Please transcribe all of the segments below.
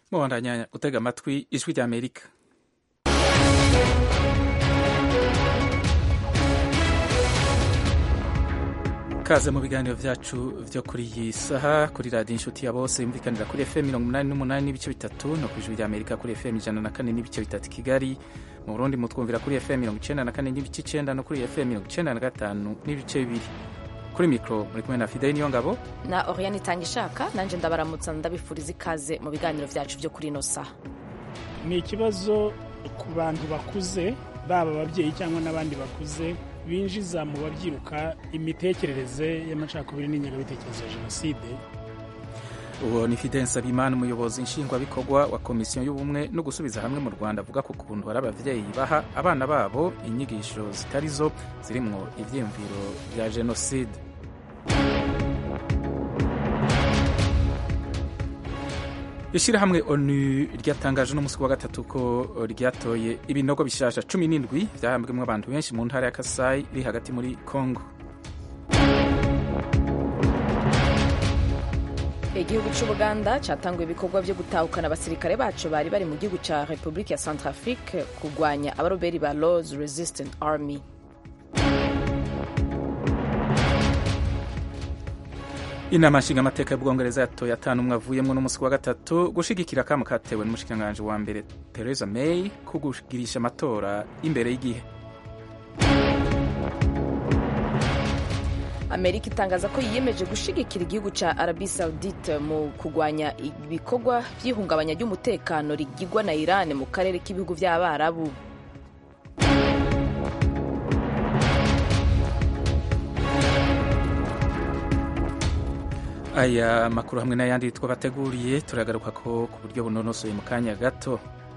mubandanya gutega amatwi ijwi rya amerika kaze mu biganiro vyacu vyo kuri iyi saha kuri radiyo inshuti ya bose yumvikanira kuri fm mirongo umunani n'umunani n'ibice bitatu no ku ijwi rya amerika kuri fm ijana na kane n'ibice bitatu kigali mu burundi mutwumvira kuri fm mirongo icenda na kane n'ibice icenda no kuri fm mirongo icenda na gatanu n'ibice bibiri kuri mikro muri kumwe na fideli niyo ngabo na oriane itanga ishaka nanje ndabaramutsa ndabifuriza ikaze mu biganiro vyacu vyo kuri ino saha ni ikibazo ku bantu bakuze baba ababyeyi cyangwa n'abandi bakuze binjiza mu babyiruka imitekerereze y'amacakubiri n'ingengabitekerezo ya jenoside uwo ni fidel nsabimana umuyobozi nshingwabikorwa wa komisiyo y'ubumwe no gusubiza hamwe mu rwanda avuga ku kuntu hari ababyeyi baha abana babo inyigisho zitari zo zirimwo ivyiyumviro vya jenoside ishyirahamwe onu ryatangaje n'umunsi wa gatatu ko ryatoye ibinogo bishasha cumi n'indwi vyahambwemwo abantu benshi mu ntara ya kasayi iri hagati muri congo igihugu c'ubuganda catanguye ibikorwa vyo gutahukana abasirikare baco bari bari mu gihugu ca repubulika ya centrafrique kurwanya abaroberi ba laws resistant army inama nshingamateka y'ubwongereza yatoye atanu umwe avuyemwo n'umunsi wa gatatu gushigikira akamo katewe n'umushikiranganji wa mbere theresa may ko kugirisha amatora imbere y'igihe amerika itangaza ko yiyemeje gushigikira igihugu ca arabi saudite mu kurwanya ibikorwa vy'ihungabanya ry'umutekano rigirwa na iran mu karere k'ibihugu vy'abarabu aya makuru hamwe n'ayandi twabateguriye turagaruka ko ku buryo bunonosoye mu kanya gato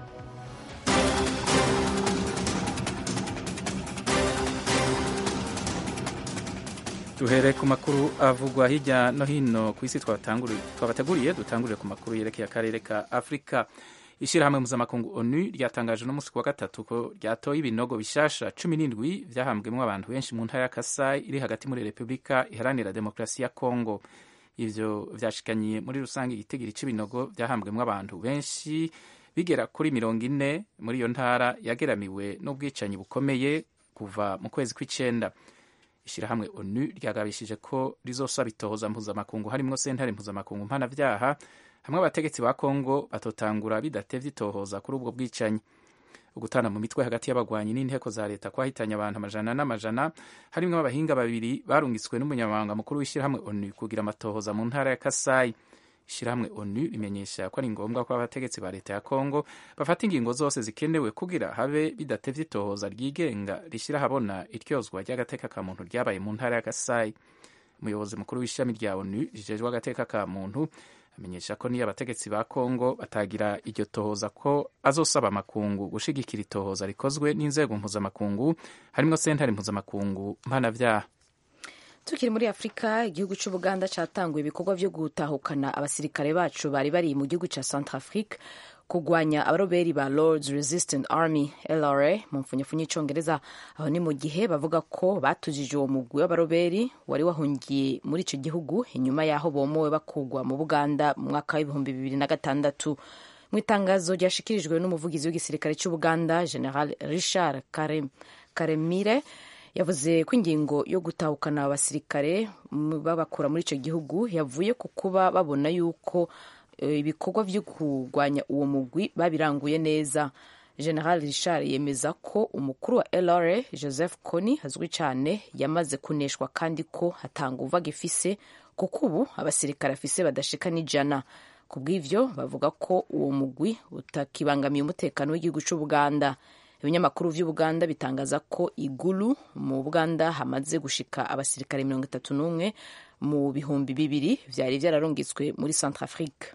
duhere ku makuru avugwa hirya no hino ku isi twabateguriye dutangurire ku makuru yerekeye akarere ka afurika ishyirahamwe mpuzamakungu onu ryatangaje n'umunsi wa gatatu ko ryatoye ibinogo bishasha cumi n'indwi vyahambwemwo abantu benshi mu ntara ya kasai iri hagati muri repubulika iharanira demokarasi ya kongo ivyo vyashikanyiye muri rusange igitigiri c'ibinogo vyahambwemwo abantu benshi bigera kuri mirongo ine muri iyo ntara yageramiwe n'ubwicanyi bukomeye kuva mu kwezi kw'icenda ishirahamwe onu ryagabishije ko rizosaba itohoza mpuzamakungu harimwo sentare mpuzamakungu mpanavyaha hamwe abategetsi ba kongo batotangura bidatevye itohoza kuri ubwo bwicanyi ugutana mu mitwe hagati y'abagwanyi n'inteko za leta kwahitanye abantu amajana n'amajana harimwo abahinga babiri barungitswe n'umunyamabanga mukuru w'ishyirahamwe onu kugira amatohoza mu ntara ya kasayi ishyirahamwe onu rimenyesha ko ari ngombwa ko abategetsi ba leta ya kongo bafata ingingo zose zikenewe kugira habe bidatevye itohoza ryigenga rishyira ahabona iryozwa ry'agateka ka muntu ryabaye mu ntara ya kasayi umuyobozi mukuru w'ishami rya onu rijejwe agateka ka muntu amenyesha ko niyo abategetsi ba kongo batagira iryo tohoza ko azosaba amakungu gushigikira itohoza rikozwe n'inzego mpuzamakungu harimwo sentare mpuzamakungu mpanavyaha tukiri muri afurika igihugu c'ubuganda catanguye ibikorwa vyo gutahukana abasirikare bacu bari bari mu gihugu ca centrafrique kurwanya abaroberi ba lords resistant army lra mu mfunyafunya y'icongereza aho ni mu gihe bavuga ko batujije uwo mugwi w'abaroberi wari wahungiye muri ico gihugu inyuma y'aho bomowe bakugwa mu buganda mu mwaka w'ibihumbi bibiri na gatandatu mu itangazo ryashikirijwe n'umuvugizi w'igisirikare c'ubuganda general richard karemire yavuze ko ingingo yo gutahukana abasirikare babakura muri ico gihugu yavuye ku kuba babona yuko ibikorwa vyo kurwanya uwo mugwi babiranguye neza general richard yemeza ko umukuru wa lra joseph kony azwi cyane yamaze kuneshwa kandi ko hatanga uva gifise kuko ubu abasirikare afise badashika n'ijana ku bw'ivyo bavuga ko uwo mugwi utakibangamiye umutekano w'igihugu c'ubuganda ibinyamakuru vy'ubuganda bitangaza ko igulu mu buganda hamaze gushika abasirikare mirongo itatu n'umwe mu bihumbi bibiri vyari vyararungitswe muri centrafrique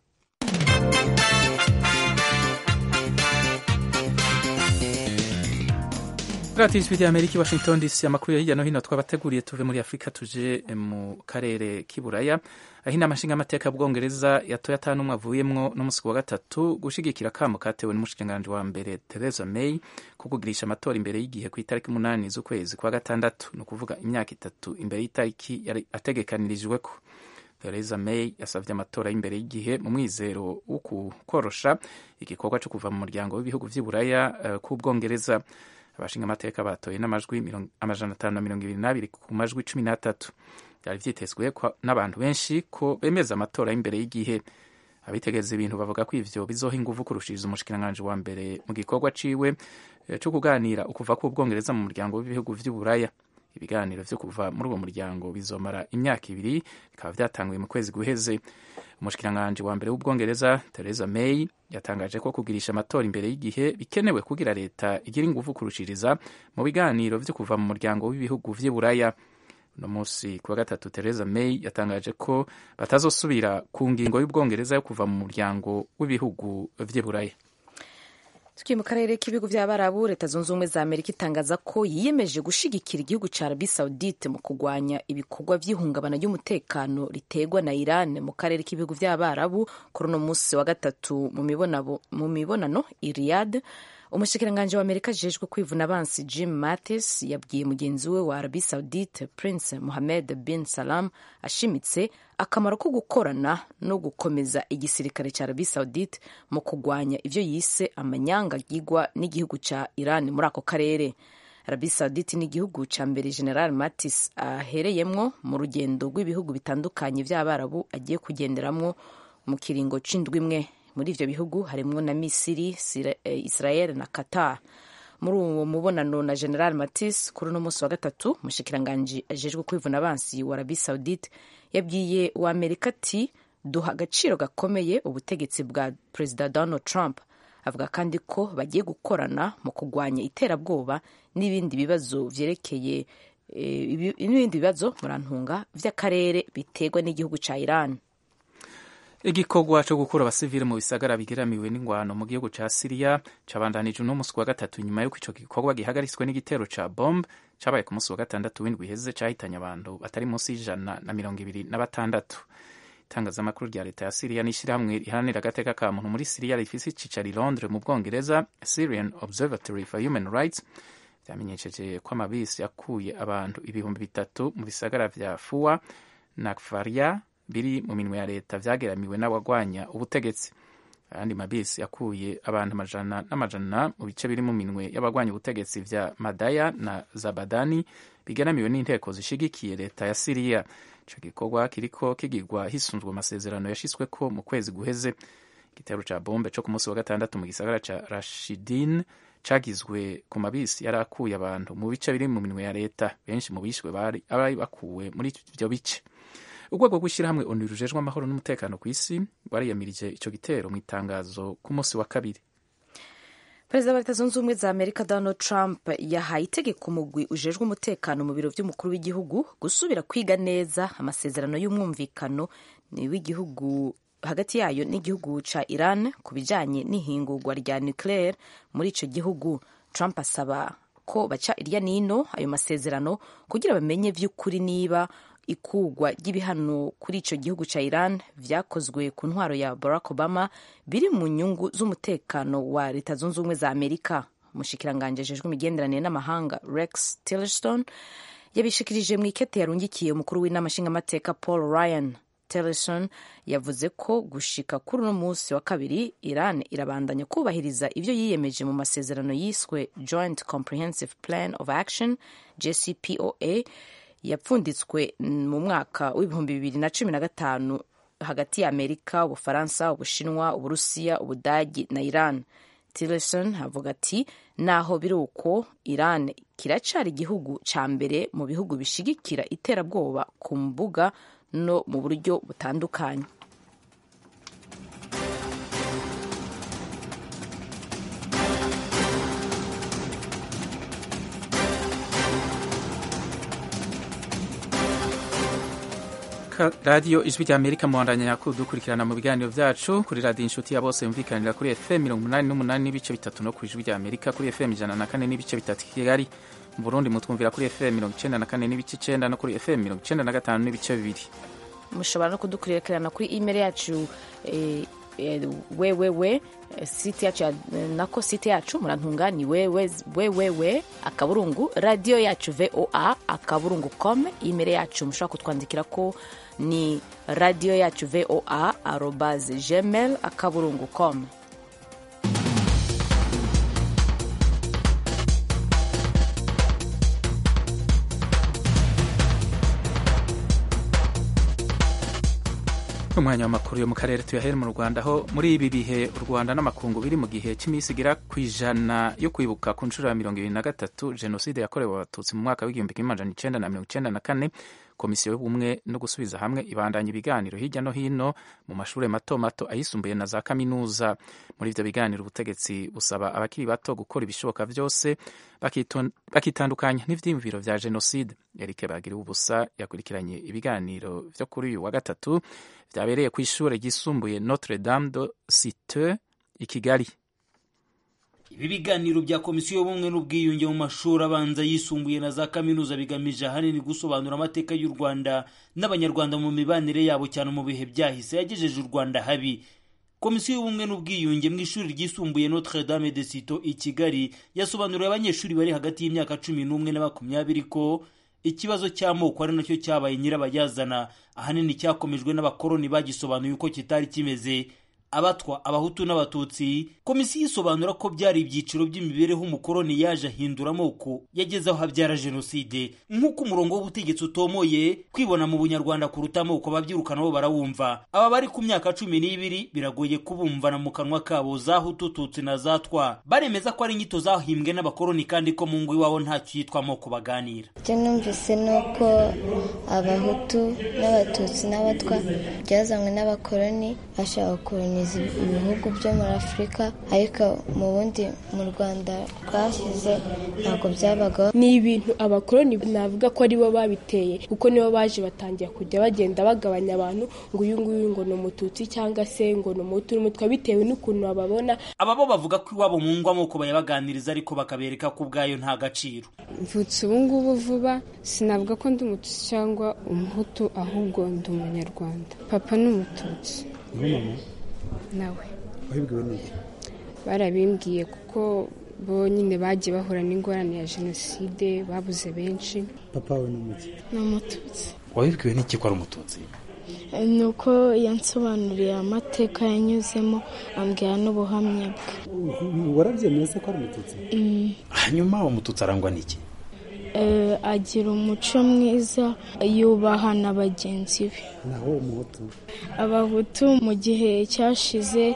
radiyo ijwi ry'amerika i washington dc amakuru ya hirya no hino twabateguriye tuve muri afurika tuje mu karere k'iburaya aho inama nshingamateka y'ubwongereza yatoye atanu umwe avuyemwo n'umunsi wa gatatu gushigikira akamo katewe n'umushikiranganji wa mbere theresa may ko kugirisha amatora imbere y'igihe ku itariki umunani z'ukwezi kwa gatandatu ni ukuvuga imyaka itatu imbere y'itariki yari ategekanirijweko Theresa May yasabye amatora y'imbere y'igihe mu mwizero wo korosha igikorwa cyo kuva mu muryango w'ibihugu vy'Iburaya uh, k'Ubwongereza abashinga amateka batoye n'amajwi amajana atanu na mirongo ibiri n'abiri ku majwi cumi n'atatu byari vyitezwe n'abantu benshi ko bemeza amatora y'imbere y'igihe abitegereza ibintu bavuga ko ivyo bizoha inguvu kurushiriza umushikiranganji wa mbere mu gikorwa ciwe cyo kuganira ukuva k'Ubwongereza mu muryango w'ibihugu vy'Uburaya ibiganiro vyo kuva muri uwo muryango bizomara imyaka ibiri bikaba vyatanguye mu kwezi guheze umushikiranganji wa mbere w'ubwongereza Theresa May yatangaje ko kugirisha amatora imbere y'igihe bikenewe kugira leta igira inguvu kurushiriza mu biganiro vyo kuva mu muryango w'ibihugu vy'Iburaya uno munsi kuwa gatatu Theresa May yatangaje ko batazosubira ku ngingo y'ubwongereza yo kuva mu muryango w'ibihugu vy'Iburaya tukiri mu karere k'ibihugu by'abarabu leta zunze ubumwe za amerika itangaza ko yiyemeje gushigikira igihugu cya arabi saudite mu kurwanya ibikorwa by'ihungabana ry'umutekano riterwa na iran mu karere k'ibihugu by'abarabu kuri uno munsi wa gatatu mu mibonano i riyad umushikiranganji wa amerika ajejwe kwivuna abansi jim mattis yabwiye mugenzi we wa arabi saudite prince mohammed bin salam ashimitse akamaro ko gukorana no gukomeza igisirikare cya arabi saudite mu kurwanya ivyo yise amanyanga yigwa n'igihugu ca iran muri ako karere arabi saudite ni igihugu ca mbere general mattis ahereyemwo mu rugendo rw'ibihugu bitandukanye vy'abarabu agiye kugenderamwo mu kiringo c'indwi imwe muri ivyo bihugu harimwo na misiri israel na qatar muri uwo mubonano na general matis kuri uno munsi wa gatatu umushikiranganji ajejwe kwivuna abansi wa arabi saudite yabwiye wa amerika ati duha agaciro gakomeye ubutegetsi bwa perezida donald trump avuga kandi ko bagiye gukorana mu kurwanya iterabwoba n'ibindi bibazo vyerekeye n'ibindi bibazo murantunga vy'akarere biterwa n'igihugu ca iran igikorwa cyo gukura abasivile mu bisagara bigeramiwe n'ingwano mu gihugu ca Syria cabandanije uno musi wa gatatu nyuma y'uko ico gikorwa gihagaritswe n'igitero ca bombe cabaye ku musi wa gatandatu w'indwi iheze cahitanye abantu batari munsi y'ijana na mirongo ibiri na batandatu itangazamakuru rya leta ya Syria n'ishirahamwe riharanira agateka ka muntu muri Syria rifise icicaro i Londres mu Bwongereza Syrian Observatory for Human Rights vyamenyesheje ko amabisi yakuye abantu ibihumbi bitatu mu bisagara vya Fua na Kfaria biri mu minwe ya leta vyageramiwe n'abagwanya ubutegetsi ayandi mabisi yakuye abantu amajana n'amajana mu bice biri mu minwe y'abagwanya ubutegetsi vya madaya na zabadani bigeramiwe n'inteko zishigikiye leta ya siriya ico gikorwa kiriko kigirwa hisunzwe amasezerano yashitsweko mu kwezi guheze igitero ca bombe co ku munsi wa gatandatu mu gisagara ca rashidin cagizwe ku mabisi yari akuye abantu mu bice biri mu minwe ya leta benshi mu bishwe bari bakuwe muri ivyo bice urwego rw'ishyirahamwe onu rujejwe amahoro n'umutekano ku isi rwariyamirije ico gitero mu itangazo ku munsi wa kabiri perezida wa leta zunze ubumwe za amerika donald trump yahaye itegeko umugwi ujejwe umutekano mu biro vy'umukuru w'igihugu gusubira kwiga neza amasezerano y'umwumvikano w'igihugu hagati yayo n'igihugu ca iran ku bijanye n'ihingurwa rya nucleaire muri ico gihugu trump asaba ko baca irya nino ayo masezerano kugira bamenye vy'ukuri niba ikugwa ry'ibihano kuri ico gihugu ca Iran vyakozwe ku ntwaro ya Barack Obama biri mu nyungu z'umutekano wa leta zunze ubumwe za Amerika umushikiranganje ajejwe imigenderanire n'amahanga Rex Tillerson yabishikirije mu ikete yarungikiye umukuru w'inama nshingamateka Paul Ryan Tillerson yavuze ko gushika kuri uno munsi wa kabiri Iran irabandanya kubahiriza ivyo yiyemeje mu masezerano yiswe Joint Comprehensive Plan of Action JCPOA yapfunditswe mu mwaka w'ibihumbi bibiri na cumi na gatanu hagati ya amerika ubufaransa ubushinwa uburusiya ubudagi na iran tillerson avuga ati naho biri uko iran kiracari igihugu ca mbere mu bihugu bishigikira iterabwoba ku mbuga no mu buryo butandukanye radiyo ijwi rya amerika muwandanya nyakuru dukurikirana mu biganiro vyacu kuri radiyo inshuti ya bose yumvikanira kuri fm mirongo umunani n'umunani n'ibice bitatu no ku ijwi rya amerika kuri fm ijana na kane n'ibice bitatu kigali mu burundi mutwumvira kuri fm mirongo icenda na kane n'ibice icenda no kuri fm mirongo icenda na gatanu n'ibice bibiri mushobora no kudukurikirana kuri email yacu eh, wewewe site yacu nako site yacu murantunga ni wewewe akaburungu radiyo yacu voa akaburungu com imere yacu mushobora kutwandikira ko ni radiyo yacu voa arobaze gmail akaburungu com umwanya w'amakuru yo mu karere tuyahere mu rwanda aho muri ibi bihe u rwanda n'amakungu biri mu gihe cy'iminsi igera ku ijana yo kwibuka ku nshuro ya mirongo ibiri na gatatu jenoside yakorewe abatutsi mu mwaka w'igihumbi kimwe amajana icenda na mirongo icenda na kane komisiyo y'ubumwe no gusubiza hamwe ibandanya ibiganiro hirya no hino mu mashuri mato mato ayisumbuye na za kaminuza muri ivyo biganiro ubutegetsi busaba abakiri bato gukora ibishoboka vyose bakitandukanya n'ivyiyumviro vya jenoside erike bagira ubusa yakurikiranye ibiganiro vyo kuri uyu wa gatatu vyabereye ku ishure ryisumbuye notre dame de cite i kigali ibi biganiro bya komisiyo y'ubumwe n'ubwiyunge mu mashuri abanza yisumbuye na za kaminuza bigamije ahanini gusobanura amateka y'u rwanda n'abanyarwanda mu mibanire yabo cyane mu bihe byahise yagejeje u rwanda habi komisiyo y'ubumwe n'ubwiyunge mu ishuri ryisumbuye notre dame de cito i kigali yasobanuriye abanyeshuri bari hagati y'imyaka cumi n'umwe na makumyabiri ko ikibazo cy'amoko ari nacyo cyabaye nyirabayazana ahanini cyakomejwe n'abakoloni bagisobanuye uko kitari kimeze abatwa abahutu n'abatutsi komisiyo isobanura ko byari ibyiciro by'imibereho umukoloni yaje ahindura amoko yageze aho habyara jenoside nk'uko umurongo w'ubutegetsi utomoye kwibona mu bunyarwanda kuruta amoko ababyiruka nabo barawumva aba bari ku myaka cumi n'ibiri biragoye kubumvana mu kanwa kabo za hutu tutsi na za twa baremeza ko ari inyito zahimbwe n'abakoloni kandi ko mu ngo iwabo ntacyo yitwa amoko baganira icyo numvise ni uko abahutu n'abatutsi n'abatwa byazanywe n'abakoloni bashaka gukoloniza ibihugu byo muri afurika ariko mu bundi mu rwanda rwashyize ntabwo byabagaho ni ibintu abakoloni navuga ko aribo babiteye kuko nibo baje batangira kujya bagenda bagabanya abantu ngo uyu nguyu ngo ni umututsi cyangwa se ngo ni umuhutu n'umutwa bitewe n'ukuntu bababona aba bo bavuga ko iwabo mu ngo amoko bayabaganiriza ariko bakabereka ko ubwayo nta gaciro mvutse ubu ngubu vuba sinavuga ko ndi umututsi cyangwa umuhutu ahubwo ndi umunyarwanda papa ni umututsi nawe wabibwiwe n'iki barabimbwiye kuko bo nyine bagiye bahura n'ingorane ya jenoside babuze benshi papa we ni umuki ni umututsi wabibwiwe n'iki ko ari umututsi ni uko yansobanuriye amateka yanyuzemo ambwira n'ubuhamya bwe warabyemeye ko ari umututsi hanyuma umututsi arangwa n'iki agira umuco mwiza yubaha na bagenzi be naho umuhutu abahutu mu gihe cyashize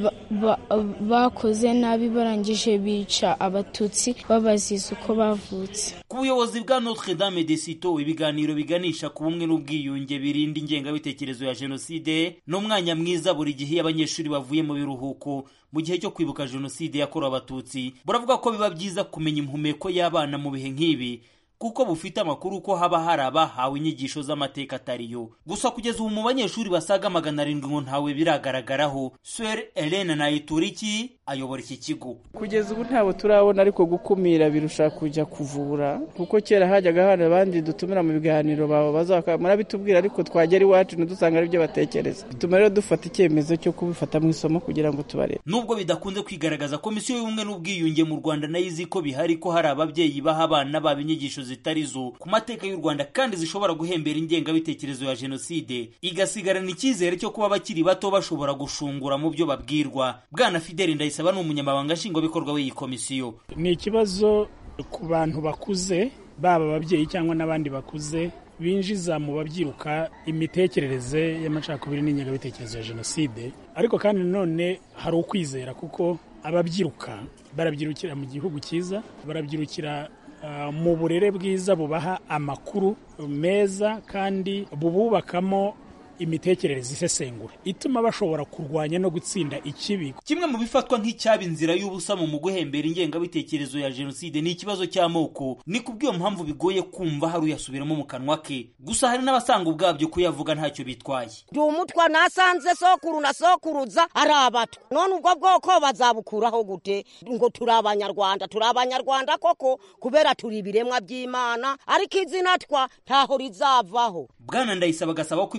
bakoze nabi barangije bica abatutsi babaziza uko bavutse ku buyobozi bwa notre dame de cito ibiganiro biganisha ku bumwe n'ubwiyunge birinda ingengabitekerezo ya jenoside ni umwanya mwiza buri gihe iyo abanyeshuri bavuye mu biruhuko mu gihe cyo kwibuka jenoside yakorewe abatutsi buravuga ko biba byiza kumenya impumeko y'abana mu bihe nk'ibi kuko bufite amakuru ko haba hari abahawe inyigisho z'amateka atariyo gusa kugeza ubu mu banyeshuri basaga magana arindwi ngo ntawe biragaragaraho swer elena nayituriki ayobora iki kigo kugeza ubu ntabwo turabona ariko gukumira birusha kujya kuvura kuko kera hajyaga hari abandi dutumira mu biganiro murabitubwira ariko twagera iwacu ntidusanga ari byo batekereza bituma rero dufata icyemezo cyo kubifata mu isomo kugira ngo tubarebe nubwo bidakunze kwigaragaza komisiyo y'ubumwe n'ubwiyunge mu rwanda nayo izi ko bihari ko hari ababyeyi baha abana babo inyigisho zitari zo ku mateka y'u rwanda kandi zishobora guhembera ingengabitekerezo ya jenoside igasigarana icyizere cyo kuba abakiri bato bashobora gushungura mu byo babwirwa bwana fideli ndayisaba ni umunyamabanga nshingwabikorwa w'iyi komisiyo ni ikibazo ku bantu bakuze baba ababyeyi cyangwa n'abandi bakuze binjiza mu babyiruka imitekerereze y'amacakubiri n'ingengabitekerezo ya jenoside ariko kandi nanone hari ukwizera kuko ababyiruka barabyirukira mu gihugu cyiza barabyirukira mu burere bwiza bubaha amakuru meza kandi bububakamo imitekerereze isesengura ituma bashobora kurwanya no gutsinda ikibi kimwe mu bifatwa nk'icyaba inzira y'ubusa mu guhembera ingengabitekerezo ya jenoside ni ikibazo cy'amoko ni kubw'iyo mpamvu bigoye kumva hari uyasubiramo mu kanwa ke gusa hari n'abasanga ubwabyo kuyavuga ntacyo bitwaye ndi umutwa nasanze sokuru na sokuruza ari abatwa none ubwo bwoko bazabukuraho gute ngo turi abanyarwanda turi abanyarwanda koko kubera turi ibiremwa by'imana ariko izina twa ntaho rizavaho bwana ndayisaba agasaba ko iby'ayo moko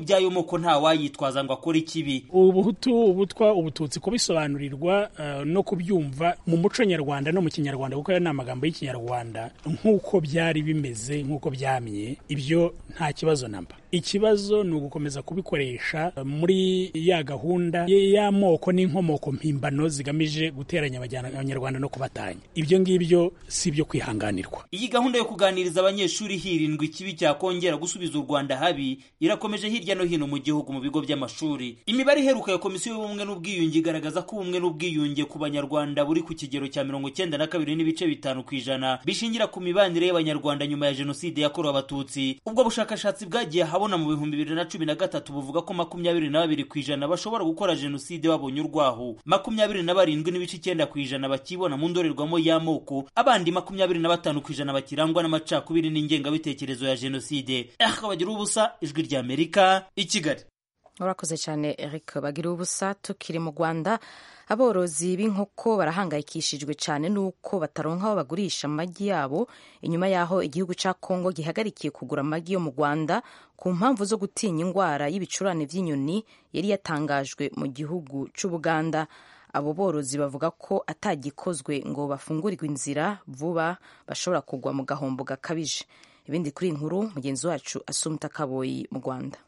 ko nta wayitwaza ngo akore ikibi ubuhutu ubutwa ubututsi kubisobanurirwa uh, no kubyumva mu muco nyarwanda no mu kinyarwanda kuko ayo ni amagambo y'ikinyarwanda nk'uko byari bimeze nk'uko byamye ibyo nta kibazo namba ikibazo ni ugukomeza kubikoresha muri ya gahunda y'amoko n'inkomoko mpimbano zigamije guteranya abanyarwanda no kubatanya ibyo ngibyo si ibyo kwihanganirwa iyi gahunda yo kuganiriza abanyeshuri hirindwa ikibi cyakongera gusubiza u rwanda habi irakomeje hirya no hino mu gihugu mu bigo by'amashuri imibare iheruka ya komisiyo y'ubumwe n'ubwiyunge igaragaza ko ubumwe n'ubwiyunge ku banyarwanda buri ku kigero cya mirongo cyenda na kabiri n'ibice bitanu ku ijana bishingira ku mibanire y'abanyarwanda nyuma ya jenoside yakorewe abatutsi ubwo bushakashatsi bwagiye habona mu bihumbi bibiri na cumi na gatatu buvuga ko makumyabiri na babiri ku ijana bashobora gukora jenoside babonye urwaho makumyabiri na barindwi n'ibice icyenda ku ijana bakibona mu ndorerwamo y'amoko abandi makumyabiri na batanu ku ijana bakirangwa n'amacakubiri n'ingengabitekerezo ya jenoside akabagira ubusa ijwi rya amerika i kigali urakoze cyane eric bagira ubusa tukiri mu rwanda aborozi b'inkoko barahangayikishijwe cyane n'uko bataronka aho bagurisha amagi yabo inyuma y'aho igihugu cya kongo gihagarikiye kugura amagi yo mu rwanda ku mpamvu zo gutinya indwara y'ibicurane by'inyoni yari yatangajwe mu gihugu cy'ubuganda abo borozi bavuga ko atagikozwe ngo bafungurirwe inzira vuba bashobora kugwa mu gahombo gakabije ibindi kuri inkuru mugenzi wacu asumta kaboyi mu rwanda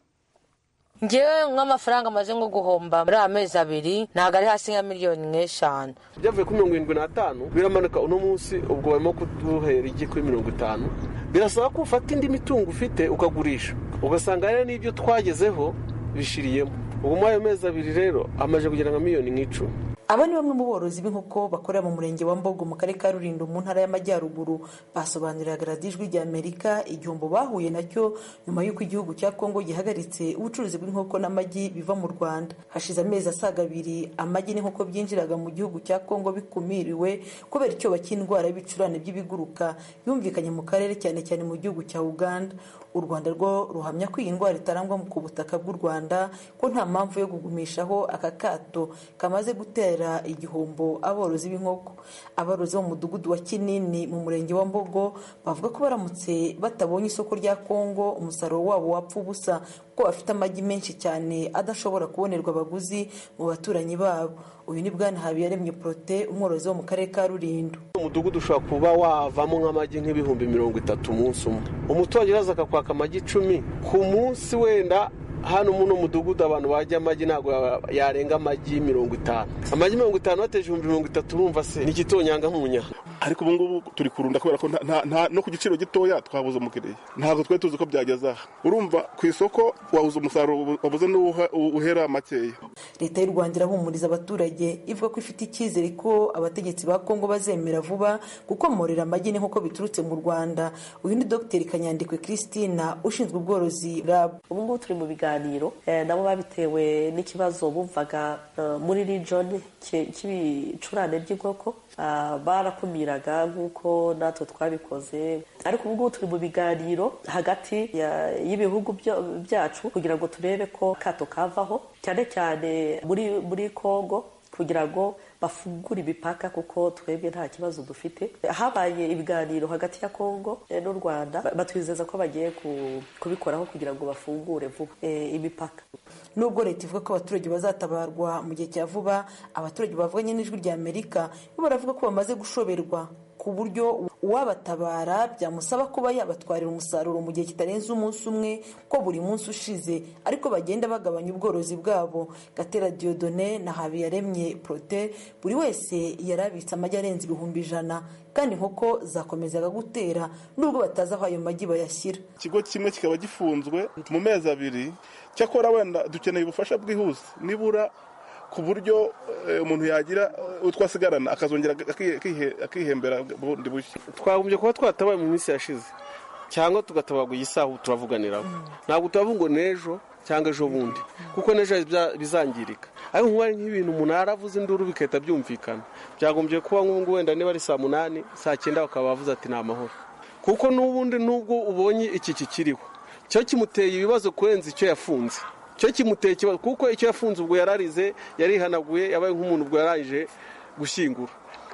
ngewe nk'amafaranga amaze nko guhomba muri aya mezi abiri ntabwo ari hasi nka miliyoni nk'eshanu byavuye kuri mirongo irindwi n'atanu biramanuka uno munsi ubwo barimo kuduhera igi kuri mirongo itanu birasaba ko ufata indi mitungo ufite ukagurisha ugasanga rero n'ibyo twagezeho bishiriyemo ubu muri ayo mezi abiri rero amaze kugera nka miliyoni nk'icumi aba ni bamwe mu borozi b'inkoko bakorera mu murenge wa mbogo mu karere ka rulindo mu ntara y'amajyaruguru basobanuriraga radiyo ijwi rya amerika igihombo bahuye nacyo nyuma y'uko igihugu cya kongo gihagaritse ubucuruzi bw'inkoko n'amagi biva mu rwanda hashize amezi asaga abiri amagi n'inkoko byinjiraga mu gihugu cya kongo bikumiriwe kubera icyoba cy'indwara y'ibicurane by'ibiguruka yumvikanye mu karere cyane cyane mu gihugu cya uganda u rwanda rwo ruhamya ko iyi ndwara itarangwa ku butaka bw'u rwanda ko nta mpamvu yo kugumishaho aka kato kamaze gutera igihombo aborozi b'inkoko aborozi bo mu mudugudu wa kinini mu murenge wa mbogo bavuga ko baramutse batabonye isoko rya kongo umusaruro wabo wapfa ubusa kuko bafite amagi menshi cyane adashobora kubonerwa abaguzi mu baturanyi babo uyu ni bwana habiyaremye porote umworozi wo mu karere ka rulindo umudugudu ushobora kuba wavamo nk'amagi nk'ibihumbi mirongo itatu umunsi umwe umuturage uraza akakwaka amagi icumi ku munsi wenda hano muno mudugudu abantu bajya amagi ntabwo yarenga amagi mirongo itanu amagi mirongo itanu bateje ibihumbi mirongo itatu urumva se ni igitonyanga nk'umunya ariko ubu ngubu turi kurunda kubera ko no ku giciro gitoya twabuze umukiriya ntabwo twari tuzi ko byageze aha urumva ku isoko wabuze umusaruro wabuze n'uhera makeya leta y'u rwanda irahumuriza abaturage ivuga ko ifite icyizere ko abategetsi ba kongo bazemera vuba gukomorera amagi n'inkoko biturutse mu rwanda uyu ni dogiteri kanyandikwe christina ushinzwe ubworozi bwabo ubu ngubu turi mu biganiro nabo babitewe n'ikibazo bumvaga muri region cy'ibicurane by'inkoko barakumiraga nk'uko natwe twabikoze ariko ubu ngubu turi mu biganiro hagati y'ibihugu byacu kugira ngo turebe ko kato kavaho cyane cyane muri muri congo kugira ngo bafungure imipaka kuko twebwe nta kibazo dufite habaye ibiganiro hagati ya congo n'u rwanda batwizeza ko bagiye kubikoraho kugira ngo bafungure vuba imipaka nubwo leta ivuga ko abaturage bazatabarwa mu gihe cya vuba abaturage bavuganye n'ijwi rya amerika bo baravuga ko bamaze gushoberwa ku buryo uwabatabara byamusaba kuba yabatwarira umusaruro mu gihe kitarenze umunsi umwe ko buri munsi ushize ariko bagenda bagabanya ubworozi bwabo gatera diodone na habiyaremye prote buri wese yarabitse amagi arenze ibihumbi ijana kandi inkoko zakomezaga gutera nubwo batazi aho ayo magi bayashyira ikigo kimwe kikaba gifunzwe mu mezi abiri cyakora wenda dukeneye ubufasha bwihuse nibura ku buryo umuntu yagira utwo asigarana akazongera akihembera bundi bushya twagombye kuba twatabaye mu minsi yashize cyangwa tugatabarwa iyi saha turavuganiraho ntabwo tubavuga ngo n'ejo cyangwa ejo bundi kuko n'ejo bizangirika ariko nk'ubu nk'ibintu umuntu yaravuze induru bigahita byumvikana byagombye kuba nk'ubu wenda niba ari saa munani saa cyenda bakaba bavuze ati ni amahoro kuko n'ubundi n'ubwo ubonye iki kikiriho cyo kimuteye ibibazo kurenza icyo yafunze cyo kimuteye ikibazo kuko icyo yafunze ubwo yararize yarihanaguye yabaye nk'umuntu ubwo yarangije gushyingura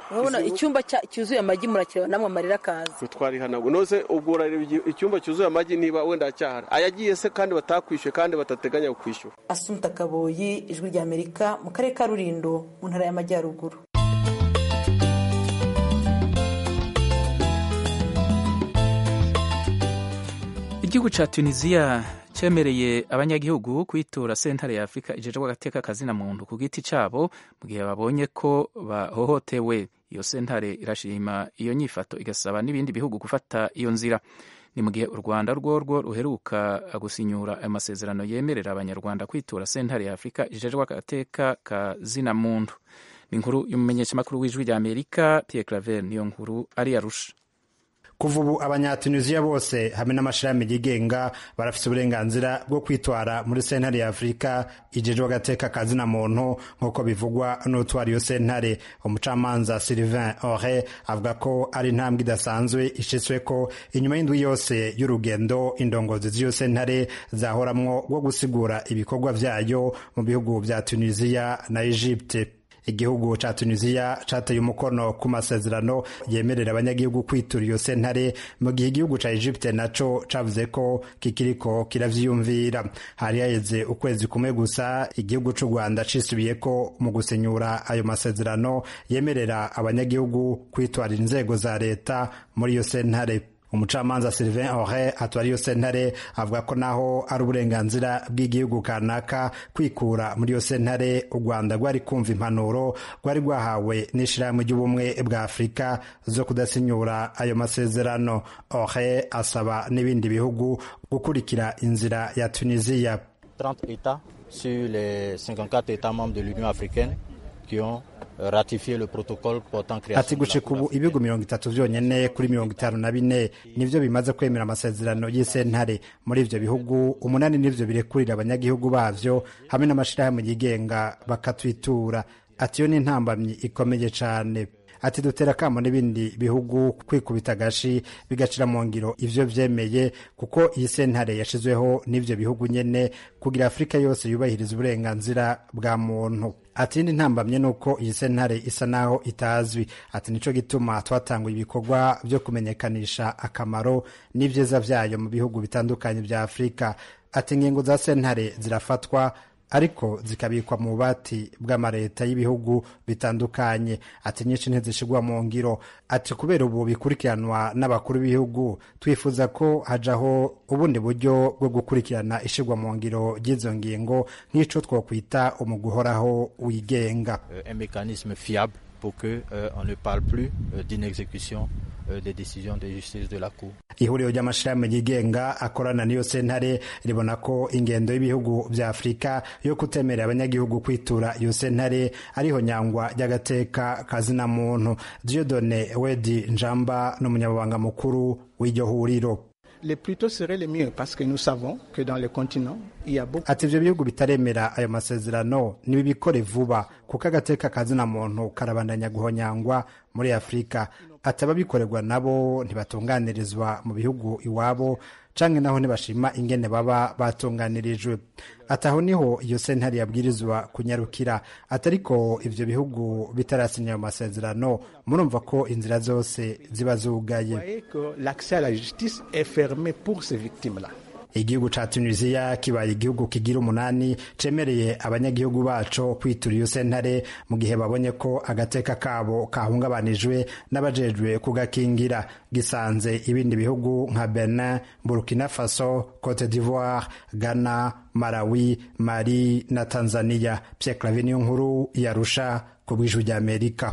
urabona icyumba cyuzuye amagi murakireba namwe amarira akaza twarihanaguye nose ubwo urareba icyumba cyuzuye amagi niba wenda acyahari ayagiye se kandi batakwishyuye kandi batateganya kwishyura asumta kaboyi ijwi ry'amerika mu karere ka rurindo mu ntara y'amajyaruguru igihugu cya tunisiya cyemereye abanyagihugu kwitura sentare ya afurika ijejwe agateka kazina muntu ku giti cyabo mu gihe babonye ko bahohotewe iyo sentare irashima iyo nyifato igasaba n'ibindi bihugu gufata iyo nzira ni mu gihe u rwanda rworwo ruheruka gusinyura ayo masezerano yemerera abanyarwanda kwitura sentare ya afurika ijejwe agateka kazina muntu ni inkuru y'umumenyeshamakuru w'ijwi rya amerika pierre claver niyo nkuru ari arusha kuva ubu abanyatunisiya bose hamwe n'amashirahamwe yigenga barafite uburenganzira bwo kwitwara muri sentare ya afurika ijejwe agateka kazina muntu nk'uko bivugwa n'utwara iyo sentare umucamanza sylvain ore avuga ko ari intambwe idasanzwe ishitswe ko inyuma y'indwi yose y'urugendo indongozi z'iyo sentare zahoramwo rwo gusigura ibikorwa vyayo mu bihugu vya tunisiya na egypte igihugu ca tunisiya cateye umukono ku masezerano yemerera abanyagihugu kwitura iyo sentare mu gihe igihugu ca egypte naco cavuze ko kikiriko kiravyiyumvira hari haheze ukwezi kumwe gusa igihugu c'u rwanda cisubiyeko mu gusenyura ayo masezerano yemerera abanyagihugu kwitwarira inzego za leta muri iyo sentare umucamanza Sylvain Ore atwara iyo sentare avuga ko naho ari uburenganzira bw'igihugu kanaka kwikura muri iyo sentare u Rwanda rwari kumva impanuro rwari rwahawe n'ishirahamwe ry'ubumwe bwa Afurika zo kudasinyura ayo masezerano Ore asaba n'ibindi bihugu gukurikira inzira ya Tunisia 30 États sur les 54 États membres de l'Union africaine qui ont ratifiye le protocole portant création ati gushika ubu ibihugu mirongo itatu vyonyene kuri mirongo itanu na bine nivyo bimaze kwemera amasezerano y'isentare muri ivyo bihugu umunani nivyo birekurira abanyagihugu bavyo hamwe n'amashirahamwe yigenga bakatwitura ati yo ni intambamyi ikomeye cane ati dutera akamo n'ibindi bihugu kwikubita agashi bigacira mu ngiro ivyo vyemeye kuko iyi sentare yashizweho n'ivyo bihugu nyene kugira afurika yose yubahiriza uburenganzira bwa muntu ati indi ntambamye ni uko iyi sentare isa naho itazwi ati nico gituma twatanguye ibikorwa vyo kumenyekanisha akamaro n'ivyiza vyayo mu bihugu bitandukanye vya afurika ati ingingo za sentare zirafatwa ariko zikabikwa mu bubati bw'amareta y'ibihugu bitandukanye ati nyinshi ntizishigwa mu ngiro ati kubera ubu bikurikiranwa n'abakuru b'ibihugu twifuza ko hajaho ubundi buryo bwo gukurikirana ishigwa mu ngiro ry'izo ngingo nk'ico twokwita umugwi uhoraho wigenga un mécanisme fiable pour que euh, on ne parle plus euh, d'une exécution euh, des décisions de justice de la Cour. ihuriro ry'amashirahamwe yigenga akorana n'iyo sentare ribona ko ingendo y'ibihugu vya afurika yo kutemerera abanyagihugu kwitura iyo sentare ariho nyangwa ry'agateka kazina muntu diodone wedi njamba n'umunyamabanga mukuru w'iryo huriro les plus tôt serait le mieux parce que nous savons que dans le continent il y a beaucoup ati ivyo bihugu bitaremera ayo masezerano nibibikore vuba kuko agateka kazina muntu karabandanya guhonyangwa muri afurika ati ababikorerwa nabo ntibatunganirizwa mu bihugu iwabo canke naho ntibashima ingene baba batunganirijwe ati aho niho iyo sentare yabwirizwa kunyarukira ati ariko ivyo bihugu bitarasinya ayo masezerano murumva ko inzira zose ziba zugaye l'accès à la justice est fermé pour ces victimes là igihugu ca tunisiya kibaye igihugu kigira umunani cemereye abanyagihugu baco kwitura iyo sentare mu gihe babonye ko agateka kabo kahungabanijwe n'abajejwe kugakingira gisanze ibindi bihugu nka benin burkina faso cote d'ivoire ghana malawi mali na tanzania pierre clave niyo nkuru yarusha ku bw'ijwi ry'amerika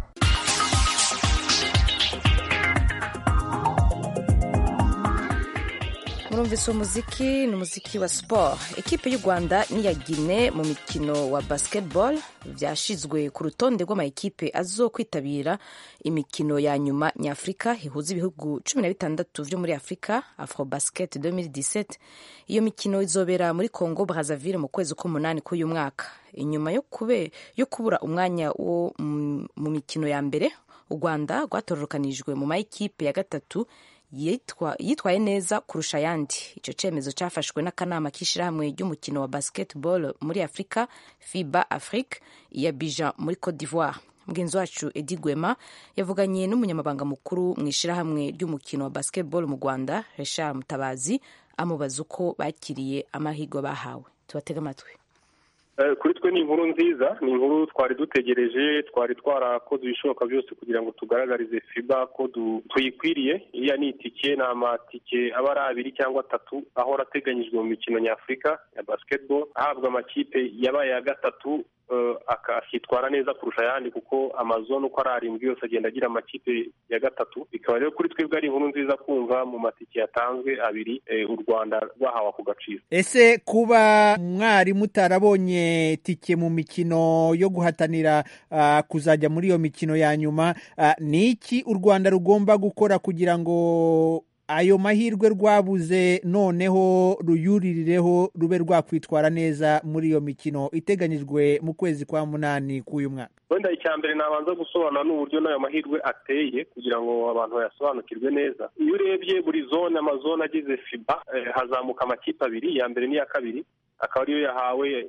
murumvise umuziki ni umuziki wa siporo ekipe y'u rwanda n'iya gine mu mikino wa basketball byashizwe ku rutonde rw'amakipe azo kwitabira imikino ya nyuma nyafurika ihuza ibihugu cumi na bitandatu vyo muri afurika afrobasket 2017 iyo mikino izobera muri congo brazaville mu kwezi k'umunani k'uyu mwaka inyuma yo, kube, yo kubura umwanya wo mu mikino ya mbere u rwanda rwatororokanijwe mu mayikipe ya gatatu yitwaye neza kurusha ayandi icyo cyemezo cyafashwe n'akanama k'ishyirahamwe ry'umukino wa basketball muri afurika fiba afrique iya bija muri cote d'ivoire mugenzi wacu edi gwema yavuganye n'umunyamabanga mukuru mu ishyirahamwe ry'umukino wa basketball mu rwanda reshar mutabazi amubaza uko bakiriye amahirwe bahawe tubatege amatwi kuri twe ni inkuru nziza ni inkuru twari dutegereje twari twarakoze ibishoboka byose kugira ngo tugaragarize fiba ko tuyikwiriye iriya ni itike ni amatike aba ari abiri cyangwa atatu ahora ateganyijwe mu mikino nyafurika ya basketball ahabwa amakipe yabaye ya gatatu akitwara neza kurusha ayandi kuko amazone uko ari arindwi yose agenda agira amakipe ya gatatu bikaba rero kuri twebwe ari inkuru nziza kumva mu matike yatanzwe abiri u rwanda rwahawe ako gaciro ese kuba mwari mutarabonye tike mu mikino yo guhatanira kuzajya muri iyo mikino ya nyuma ni iki u rwanda rugomba gukora kugira ngo ayo mahirwe rwabuze noneho ruyuririreho rube rwakwitwara neza muri iyo mikino iteganyijwe mu kwezi kwa munani k'uyu mwaka wenda icya mbere nabanza gusobanura n'uburyo n'ayo mahirwe ateye kugira ngo abantu bayasobanukirwe neza iyo urebye buri zone amazone agize fiba hazamuka amakipe abiri iya mbere n'iya kabiri akaba ariyo yahawe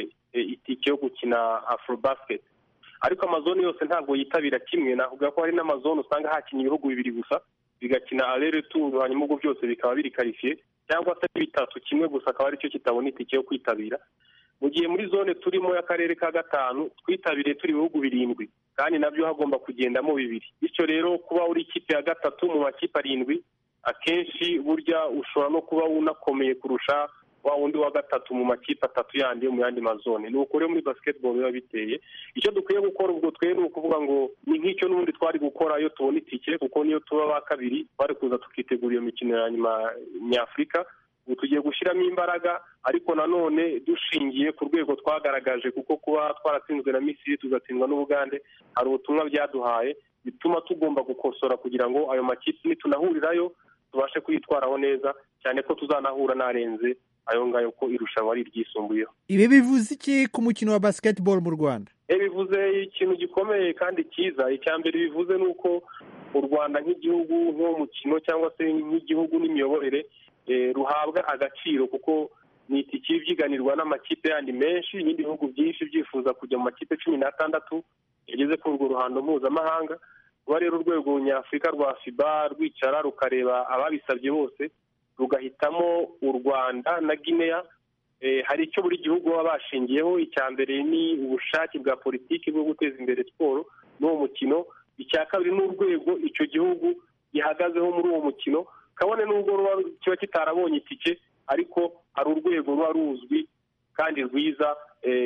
itike yo gukina afurobasket ariko amazone yose ntabwo yitabira kimwe navuga ko hari n'amazone usanga hakinnye ibihugu bibiri gusa bigakina arere turu hanyuma ubwo byose bikaba biri karifiye cyangwa se bitatu kimwe gusa akaba aricyo kitabona itike yo kwitabira mu gihe muri zone turimo y'akarere ka gatanu twitabiriye turi ibihugu birindwi kandi nabyo hagomba kugendamo bibiri bityo rero kuba uri ikipe ya gatatu mu makipe arindwi akenshi burya ushobora no kuba unakomeye kurusha wa wundi wa gatatu mu makipe atatu yandi yo mu yandi mazone ni uko rero muri basketball biba biteye icyo dukwiye gukora ubwo twe ni ukuvuga ngo ni nk'icyo n'ubundi twari gukora iyo tubona itike kuko niyo tuba ba kabiri twari kuza tukitegura iyo mikino ya nyuma nyafurika ubu tugiye gushyiramo imbaraga ariko nanone dushingiye ku rwego twagaragaje kuko kuba twaratsinzwe na misiri tugatsindwa n'ubugande hari ubutumwa byaduhaye bituma tugomba gukosora kugira ngo ayo makipe nitunahurirayo tubashe kuyitwaraho neza cyane ko tuzanahura n'arenze ayo ngayo ko irushanwa ari iryisumbuyeho ibi bivuze iki ku mukino wa basketball mu rwanda bivuze ikintu gikomeye kandi cyiza icya mbere bivuze ni uko u rwanda nk'igihugu nk'umukino cyangwa se nk'igihugu n'imiyoborere ruhabwa agaciro kuko ni itike ibyiganirwa n'amakipe yandi menshi ibindi bihugu byinshi byifuza kujya mu makipe cumi n'atandatu yageze kuri urwo ruhando mpuzamahanga kuba rero urwego nyafurika rwa fiba rwicara rukareba ababisabye bose rugahitamo u rwanda na guinea hari icyo buri gihugu baba bashingiyeho icya mbere ni ubushake bwa politiki bwo guteza imbere siporo n'uwo mukino icya kabiri ni urwego icyo gihugu gihagazeho muri uwo mukino kabone n'ubwo kiba kitarabonye itike ariko hari urwego ruba ruzwi kandi rwiza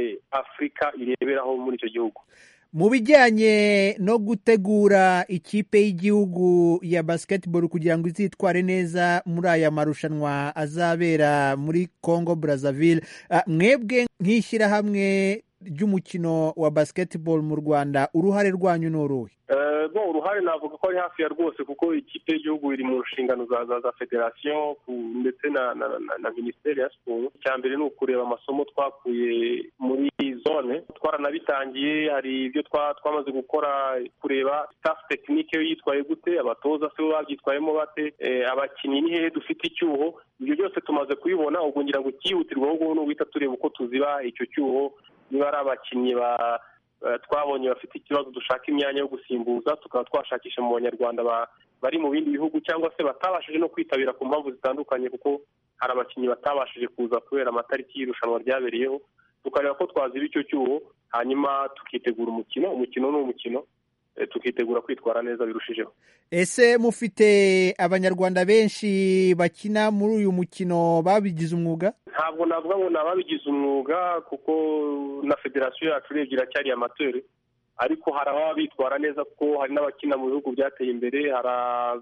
afurika ireberaho muri icyo gihugu mu bijyanye no gutegura ikipe y'igihugu ya basketball kugira ngo izitware neza muri aya marushanwa azabera muri congo brazzaville mwebwe nk'ishyirahamwe ry'umukino wa basketball mu rwanda uruhare rwanyu ni uruhe bo uruhare navuga ko ari hafi ya rwose kuko ikipe y'igihugu iri mu nshingano za za federasiyo ndetse na na minisiteri ya siporo icya mbere ni ukureba amasomo twakuye muri zone twaranabitangiye hari ibyo twamaze gukora kureba staff tekinike yo yitwaye gute abatoza se bo babyitwayemo bate abakinnyi ni hehe dufite icyuho ibyo byose tumaze kubibona ubwo ngira ngo icyihutirwaho ubwo ni uguhita tureba uko tuziba icyo cyuho niba ari abakinnyi ba twabonye bafite ikibazo dushaka imyanya yo gusimbuza tukaba twashakisha mu banyarwanda bari mu bindi bihugu cyangwa se batabashije no kwitabira ku mpamvu zitandukanye kuko hari abakinnyi batabashije kuza kubera amatariki y'irushanwa ryabereyeho tukareba ko twaziba icyo cyuho hanyuma tukitegura umukino umukino ni umukino tukitegura kwitwara neza birushijeho ese mufite abanyarwanda benshi bakina muri uyu mukino babigize umwuga ntabwo navuga ngo ni ababigize umwuga kuko na federasiyo yacu urebye iracyari amateri ariko hari ababa bitwara neza kuko hari n'abakina mu bihugu byateye imbere hari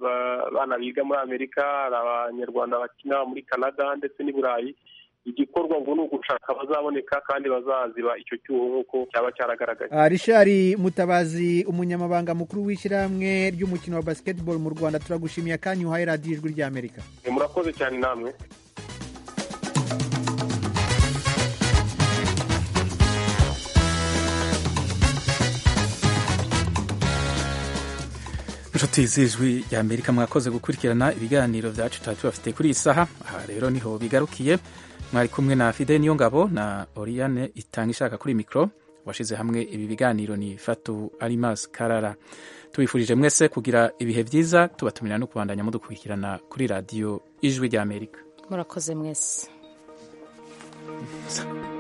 abana biga muri amerika hari abanyarwanda bakina muri canada ndetse n'i burayi igikorwa ngo ni ugushaka abazaboneka kandi bazaziba icyo cyuho nk'uko cyaba cyaragaragaye rishari mutabazi umunyamabanga mukuru w'ishyirahamwe ry'umukino wa basketball mu rwanda turagushimiye akanya uhaye radiyo ijwi ry'amerika murakoze cyane namwe inshuti z'ijwi rya amerika mwakoze gukurikirana ibiganiro byacu tuba tubafite kuri iyi saha aha rero niho bigarukiye mwari kumwe na fide niyo ngabo na oriyane itanga ishaka kuri mikoro washize hamwe ibi biganiro ni fatu alimas karara tubifurije mwese kugira ibihe byiza tubatumira no kubandanya mudukurikirana kuri radiyo ijwi ry'amerika murakoze mwese So.